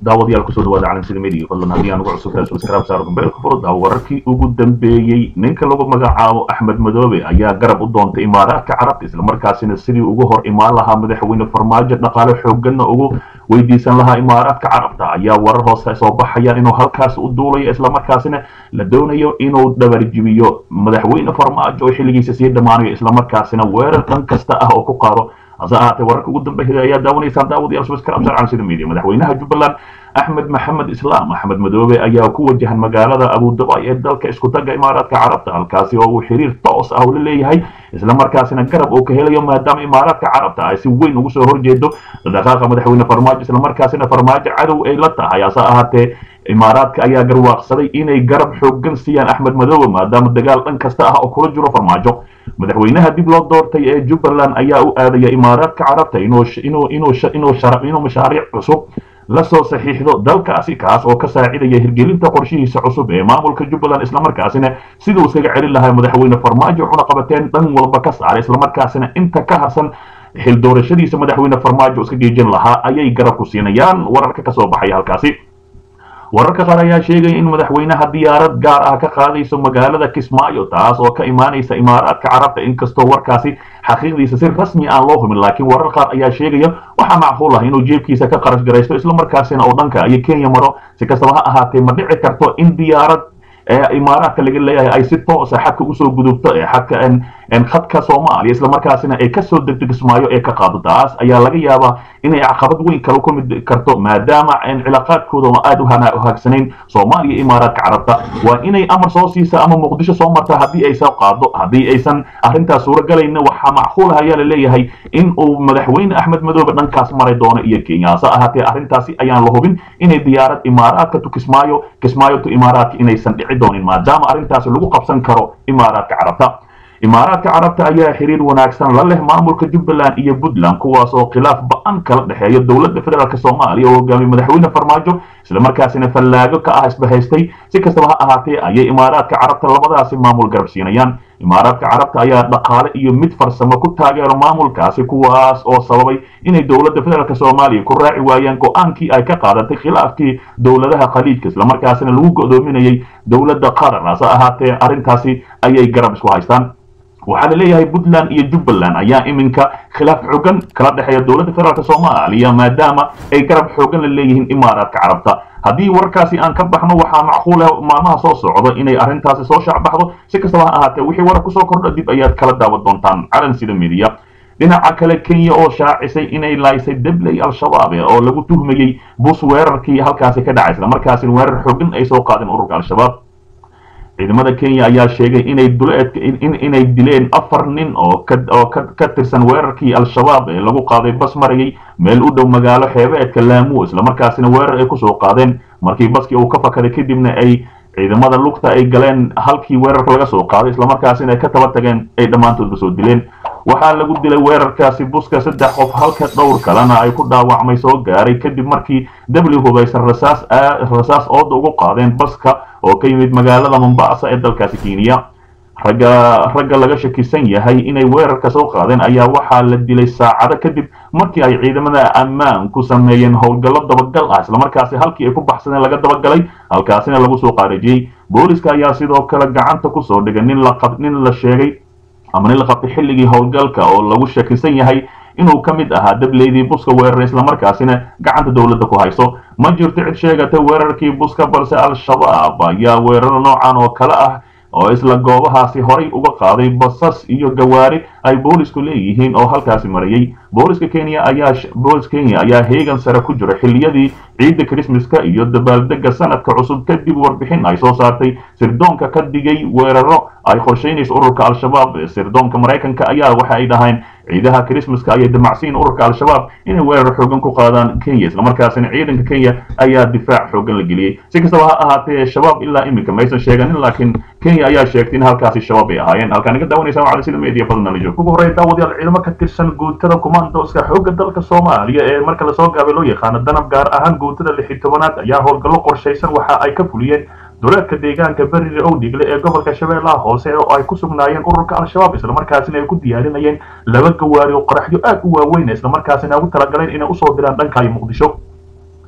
daawadayaal kusoo dhawaada calansida media fadlan haddii aan ugu cusubtahay subscribe saar gombeelka furo daawo wararkii ugu dambeeyey ninka lagu magacaabo axmed madoobe ayaa garab u doontay imaaraadka carabta islamarkaasina sidii ugu hor imaan lahaa madaxweyne farmaajo dhaqaale xooganna ugu weydiisan lahaa imaaraadka carabta ayaa warar hoose soo baxayaan inuu halkaas u duulayo islamarkaasina la doonayo inuu dhabarjibiyo madaxweyne farmaajo oo xilligiisa sii dhammaanayo islamarkaasina weerar dhan kasta ah oo ku qaado hase ahaatee wararka ugu dambeeyay ayaa daawanaysaan daawadayaal subscribe saar calansida media madaxweynaha jubbaland axmed maxamed islaam axmed madoobe ayaa ku wajahan magaalada abudabai ee dalka isku tagga imaaraadka carabta halkaasi oo uu xiriir toos ah ula leeyahay islamarkaasina garab uu ka helayo maadaama imaaraadka carabta ay si weyn ugu soo horjeedo dhaqaaqa madaxweyne farmaajo islamarkaasina farmaajo cadow ay la tahay hase ahaatee imaaraadka ayaa garwaaqsaday inay garab xoogan siiyaan axmed madoobe maadaama dagaal dhan kasta ah oo kula jiro farmaajo madaxweynaha dib loo doortay ee jubbaland ayaa u aadaya imaaraadka carabta inuu mashaariic cusub lasoo saxiixdo dalkaasi kaas oo ka saacidaya hirgelinta qorshihiisa cusub ee maamulka jubbaland islamarkaasina siduu iskaga celin lahaa madaxweyne farmaajo cunaqabateen dhan walba ka saaray islamarkaasina inta ka harsan xil doorashadiisa madaxweyne farmaajo iska geejin lahaa ayay garab ku siinayaan wararka kasoo baxaya halkaasi wararka qaar ayaa sheegaya in madaxweynaha diyaarad gaar ah ka qaadayso magaalada kismaayo taas oo ka imaanaysa imaaraadka carabta inkastoo warkaasi xaqiiqdiisa si rasmi aan loo humin laakiin warar qaar ayaa sheegaya waxaa macquul ah inuu jeebkiisa ka qarash garaysto islamarkaasina oo dhanka iyo kenya maro si kastaba ha ahaatee ma dhici karto in diyaarad imaaraadka laga leeyahay ay si toosa xadka usoo gudubto ee xadka khadka soomaaliya islamarkaasina ay kasoo degto kismaayo ee ka qaado taas ayaa laga yaabaa inay caqabad weyn kala kulmi karto maadaama cilaaqaadkooda oo aad u haagsanayn soomaaliya iyo imaaraadka carabta waa inay amar soo siisa ama muqdisho soo marta haddii ay soo qaado haddii aysan arrintaas suuragalayna waxaa macquul ah ayaa la leeyahay in uu madaxweyne axmed madoobe dhankaas maray doono iyo kenya hase ahaatee arrintaasi ayaan la hubin inay diyaarad imaaraadka tu kismaayo kismaayo tu imaaraadka inaysan dhici doonin maadaama arrintaasi lagu qabsan karo imaaraadka carabta imaaraadka carabta ayaa xiriir wanaagsan la leh maamulka jubbaland iyo puntland kuwaas oo khilaaf ba-an kala dhexeeya dowladda federaalk soomaaliya oo hogaamiye madaxweyne farmaajo islamarkaasina fallaago ka ah isbahaystay si kastaba ha ahaatee ayay imaaraadka carabta labadaasi maamul garab siinayaan imaaraadka carabta ayaa dhaqaale iyo mid farsamo ku taageero maamulkaasi kuwaas oo sababay inay dowladda federaalk soomaaliya ku raaci waayaan go-aankii ay ka qaadatay khilaafkii dowladaha khaliijka islamarkaasina lagu go'doominayay dowladda qatar hase ahaatee arrintaasi ayay garab isku haystaan waxaa la leeyahay puntland iyo jubbaland ayaa iminka khilaaf xoogan kala dhexeeya dowladda federaalk soomaaliya maadaama ay garab xoogan la leeyihiin imaaraadka carabta haddii warkaasi aan ka baxno waxaa macquul ah maalmaha soo socdo inay arrintaasi soo shaacbaxdo si kastaba ha ahaatee wixii warar kusoo kordha dib ayaad kala daawan doontaan calansida media dhinaca kale kenya oo shaacisay inay laaysay debley al-shabaab oo lagu tuhmayey bus weerarkii halkaasi ka dhacay islamarkaasina weerar xoogan ay soo qaadeen ururka al-shabaab ciidamada kenya ayaa sheegay inay duleedka inay dileen afar nin oo oo ka tirsan weerarkii al-shabaab ee lagu qaaday bas marayay meel u dhow magaalo xeebeedka laamu islamarkaasina weerar ay kusoo qaadeen markii baskii uu ka fakaday kadibna ay ciidamada lugta ay galeen halkii weerarka laga soo qaaday islamarkaasina ay ka taba tageen ay dhammaantoodba soo dileen waxaa lagu dilay weerarkaasi buska saddex qof halka dhowr kalena ay ku dhaawacmay soo gaaray kadib markii w hubaysan rasaas rasaas ooda ugu qaadeen baska oo ka yimid magaalada mombasa ee dalkaasi kenya ragga ragga laga shakisan yahay inay weerarka soo qaadeen ayaa waxaa la dilay saacado kadib markii ay ciidamada ammaan ku sameeyeen howlgallo dabagal ah islamarkaasi halkii ay ku baxsadeen laga dabagalay halkaasina lagu soo qaarajiyey booliska ayaa sidoo kale gacanta kusoo dhigay nin la nin la sheegay ama nin la qabtay xilligii howlgalka oo lagu shakisan yahay inuu ka mid ahaa dableydii buska weeraray islamarkaasina gacanta dowladda ku hayso ma jirto cid sheegatay weerarkii buska balse al-shabaab ayaa weeraro noocan oo kale ah oo isla goobahaasi horay uga qaaday basas iyo gawaari ay boolisku leeyihiin oo halkaasi marayay booliska kenya ayaa booliska kenya ayaa heegan sare ku jira xilliyadii ciidda christmaska iyo dabaaldega sanadka cusub kadib warbixin ay soo saartay sirdoonka ka dhigay weeraro ay qorshaynayso ururka al-shabaab sirdoonka maraykanka ayaa waxa ay dhahayn ciidaha christmaska ayay damacsiin ururka al-shabaab inay weerar xoogan ku qaadaan kenya islamarkaasina ciidanka kenya ayaa difaac xoogan la geliyey si kastaba ha ahaatee shabaab ilaa iminka maysan sheeganin laakiin kenya ayaa sheegtay in halkaasi shabaab ay ahaayeen halkaan iga daawanaysa waa calisida media fadlan la joog ugu horreyn daawadayaal ciidamo ka tirsan guutada kumaandooska xoogga dalka soomaaliya ee marka lasoo gaabay loo yaqaano danab gaar ahaan guutada lix iyo tobanaad ayaa howlgallo qorshaysan waxa ay ka fuliyeen duleedka deegaanka berire owdhigle ee gobolka shabeellaha hoose oo ay ku sugnaayeen ururka al-shabaab islamarkaasina ay ku diyaarinayeen laba gawaari oo qaraxyo aad u waaweyn islamarkaasina ugu talagaleen inay usoo diraan dhanka iyo muqdisho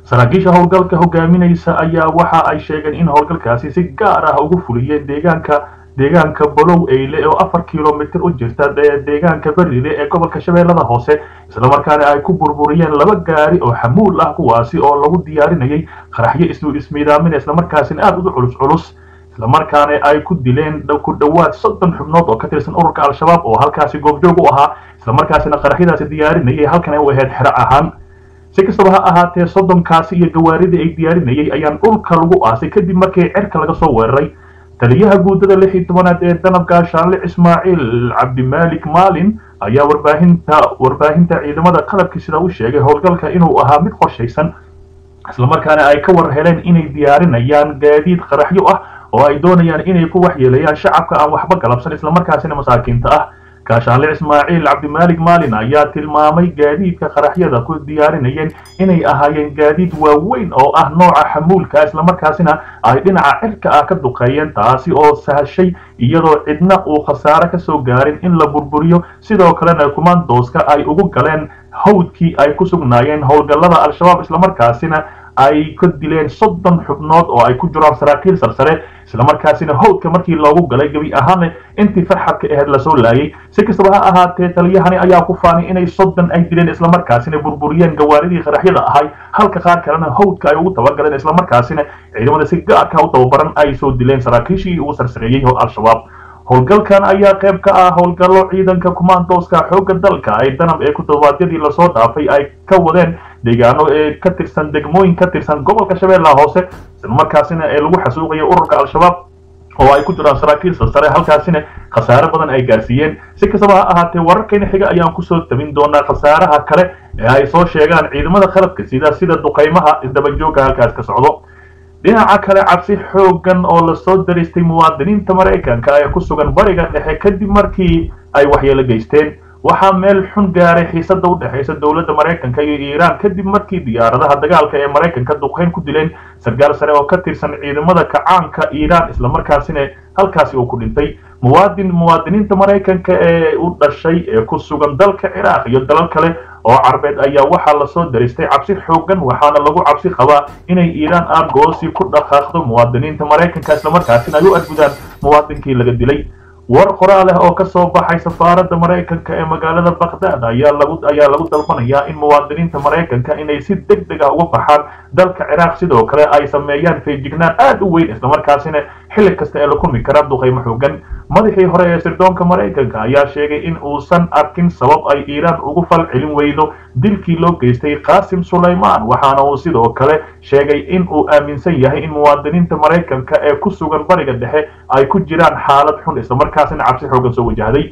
saraakiisha howlgalka hogaaminaysa ayaa waxa ay sheegeen in howlgalkaasi si gaar ah ugu fuliyeen deegaanka deegaanka bolow eyle oo afar kilomitir u jirta deegaanka berile ee gobolka shabeellada hoose islamarkaana ay ku burburiyeen laba gaari oo xamuul ah kuwaasi oo lagu diyaarinayay qaraxyo isu ismiidaamin islamarkaasina aada u culus culus islamarkaana ay ku dileen ku dhowaad soddon xubnood oo ka tirsan ururka al-shabaab oo halkaasi goobjoog u ahaa islamarkaasina qaraxyadaasi diyaarinayay halkan ay u ahayd xero ahaan si kastaba ha ahaatee soddonkaasi iyo gawaaridii ay diyaarinayay ayaan dhulka lagu aasay kadib markii cerka laga soo weeraray taliyaha guudada lix iyo tobanaad ee danab gaashaanle ismaaciil cabdimaalik maalin ayaa warbaahinta warbaahinta ciidamada qalabkii sida u sheegay howlgalka inuu ahaa mid qorshaysan islamarkaana ay ka war heleen inay diyaarinayaan gaadiid qaraxyo ah oo ay doonayaan inay ku waxyeelayaan shacabka aan waxba galabsan islamarkaasina masaakiinta ah gaashaanle ismaaciil cabdimaalik maalin ayaa tilmaamay gaadiidka qaraxyada ku diyaarinayeen inay ahaayeen gaadiid waaweyn oo ah nooca xamuulka islamarkaasina ay dhinaca cirka ah ka duqeeyeen taasi oo sahashay iyadoo cidna uu khasaare ka soo gaarin in la burburiyo sidoo kalena kumaandooska ay ugu galeen hawdkii ay ku sugnaayeen howlgallada al-shabaab islamarkaasina ay ka dileen soddon xubnood oo ay ku jiraan saraakiil sarsare islamarkaasina howdka markii loogu galay gebi ahaana intii farxadka aheyd lasoo laayay si kastaba ha ahaatee taliyahani ayaa ku faanay inay soddon ay dileen islamarkaasina burburiyeen gawaaridii qaraxyada ahay halka qaar kalena howdka ay ugu tabagaleen islamarkaasina ciidamada si gaarka u tababaran ay soo dileen saraakiishii ugu sarsareeyey al-shabaab howlgalkan ayaa qayb ka ah howlgallo ciidanka kumaandooska xoogga dalka ay danab ee kutodobaadyadii lasoo dhaafay ay ka wadeen deegaano ee ka tirsan degmooyin ka tirsan gobolka shabeellaha hoose islamarkaasina ee lagu xasuuqaya ururka al-shabaab oo ay ku jiraan saraakiil sarsare halkaasina khasaare badan ay gaarsiiyeen si kastaba ha ahaatee wararkayna xiga ayaan kusoo tabin doonaa khasaaraha kale ee ay soo sheegaan ciidamada qalabka sida sida duqaymaha isdabajooga halkaas ka socdo dhinaca kale cabsi xoogan oo lasoo daristay muwaadiniinta maraykanka ee ku sugan bariga dhexe kadib markii ay waxyeelo geysteen waxaa meel xun gaaray xiisada u dhexaysa dowladda maraykanka iyo iiraan kadib markii diyaaradaha dagaalka ee maraykanka duqeyn ku dileen sargaal sare oo ka tirsan ciidamada kacaanka iiraan islamarkaasina halkaasi uu ku dhintay muwaadin muwaadiniinta maraykanka ee u dhashay ee ku sugan dalka ciraaq iyo dalal kale oo carbeed ayaa waxaa lasoo daristay cabsi xoogan waxaana lagu cabsi qabaa inay iiraan aargoosi ku dhaqaaqdo muwaadiniinta maraykanka islamarkaasina ay u argudaan muwaadinkii laga dilay war qoraal ah oo ka soo baxay safaaradda maraykanka ee magaalada bakhdad ayaa lagu ayaa lagu dalbanayaa in muwaadiniinta maraykanka inay si deg deg ah uga baxaan dalka ciraaq sidoo kale ay sameeyaan feejignaan aada u weyn islamarkaasina xilli kasta ee la kulmi karaa duqaymo xoogan madaxii hore ee sirdoonka maraykanka ayaa sheegay in uusan arkin sabab ay iiraan ugu fal celin weydo dilkii loo geystay qaasim sulaymaan waxaana uu sidoo kale sheegay in uu aaminsan yahay in muwaadiniinta maraykanka ee ku sugan bariga dhexe ay ku jiraan xaalad xun islamarkaasina cabsi xoogan soo wajahday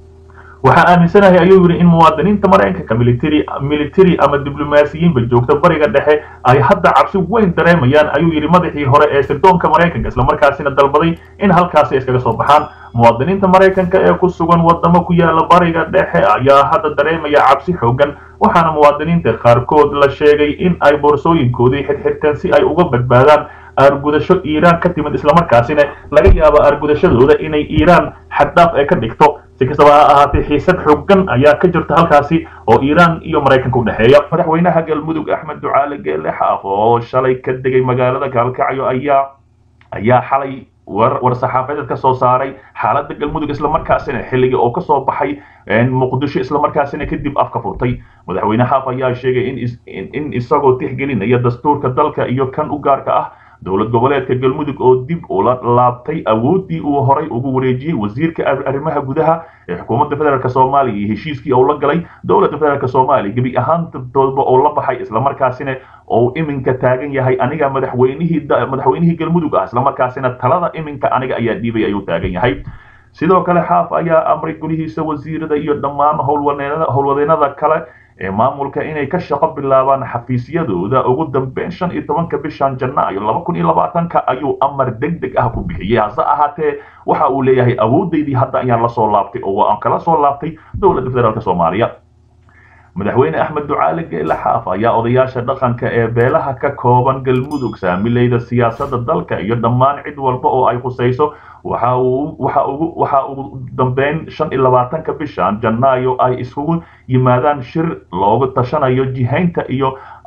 waxaa aaminsanahay ayuu yidhi in muwaadiniinta maraykanka military military ama diblomaasiyiinba joogta bariga dhexe ay hadda cabsi weyn dareemayaan ayuu yidhi madaxii hore ee sirdoonka maraykanka islamarkaasina dalbaday in halkaasi iskaga soo baxaan muwaadiniinta maraykanka ee ku sugan wadamo ku yaala bariga dhexe ayaa hadda dareemaya cabsi xoogan waxaana muwaadiniinta qaarkood la sheegay in ay boorsooyinkoodii xirxirteen si ay uga badbaadaan aargudasho iiraan ka timid islamarkaasina laga yaabo aargudashadooda inay iiraan xaddhaaf ee ka dhigto si kastaba ha ahaatee xiisad xoogan ayaa ka jirta halkaasi oo iiraan iyo maraykanka u dhexeeya madaxweynaha galmudug axmed ducaale geelle xaaf oo shalay ka degay magaalada gaalkacyo ayaa ayaa xalay war saxaafadeed ka soo saaray xaaladda galmudug islamarkaasina xilligii oo ka soo baxay muqdisho islamarkaasina kadib afka furtay madaxweyne xaaf ayaa sheegay in isagoo tixgelinaya dastuurka dalka iyo kan u gaarka ah dowlad goboleedka galmudug oo dib ula laabtay awooddii uu horay ugu wareejiyey wasiirka arrimaha gudaha ee xukuumadda federaalk soomaaliya iyo heshiiskii uu la galay dowladda federaalk soomaaliya gebi ahaantoodba oo la baxay islamarkaasina oo iminka taagan yahay aniga madaxweynihii madaxweynihii galmudug ah islamarkaasina talada iminka aniga ayaa dhiibay ayuu taagan yahay sidoo kale xaaf ayaa amray golihiisa wasiirada iyo dhammaan howlwadeennada kale ee maamulka inay ka shaqo bilaabaan xafiisyadooda ugu dambeyn shan iyo tobanka bishan janaayo laba kun iyo labaatanka ayuu amar deg deg ah ku bixiyey hase ahaatee waxa uu leeyahay awoodaydii hadda ayaan la soo laabtay oo aan kala soo laabtay dowladda federaalk soomaaliya madaxweyne axmed ducaale geele xaaf ayaa odayaasha dhaqanka ee beelaha ka kooban galmudug saamileyda siyaasadda dalka iyo dhammaan cid walba oo ay khusayso waxa uu waxa ugu waxa ugu dambeyn shan iyo labaatanka bishan janaayo ay isugu yimaadaan shir loogu tashanayo jihaynta iyo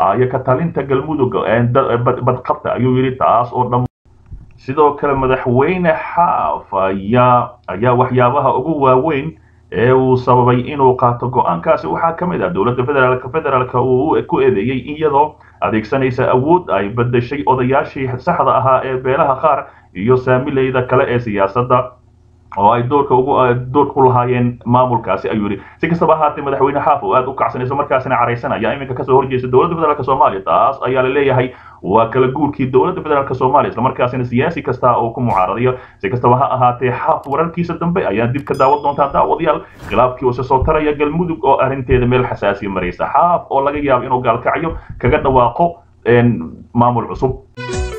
iyo ka talinta galmudug badqabta ayuu yidhi taas oo dhan sidoo kale madaxweyne xaaf ayaa ayaa waxyaabaha ugu waaweyn ee uu sababay inuu qaato go-aankaasi waxaa ka mid ah dowladda federaalk federaalka uu ku eedeeyey iyadoo adeegsanaysa awood ay bedeshay odayaashii saxda ahaa ee beelaha qaar iyo saamileyda kale ee siyaasadda oo ay doorka ugu doorka ku lahaayeen maamulkaasi ayuu yidhi si kastaba ahaatee madaxweyne xaaf oo aad u kacsanayso markaasina caraysanaya iminka kasoo horjeesta dowladda federaalk soomaaliya taas ayaa la leeyahay waa kala guurkii dowladda federaalk soomaaliya islamarkaasina siyaasi kasta oo ku mucaaradayo si kastaba ha ahaatee xaaf wararkiisa dambe ayaa dib ka daawan doontaa daawadayaal khilaafkii use soo taraya galmudug oo arrinteeda meel xasaasiya maraysa xaaf oo laga yaabo inuu gaalkacyo kaga dhawaaqo maamul cusub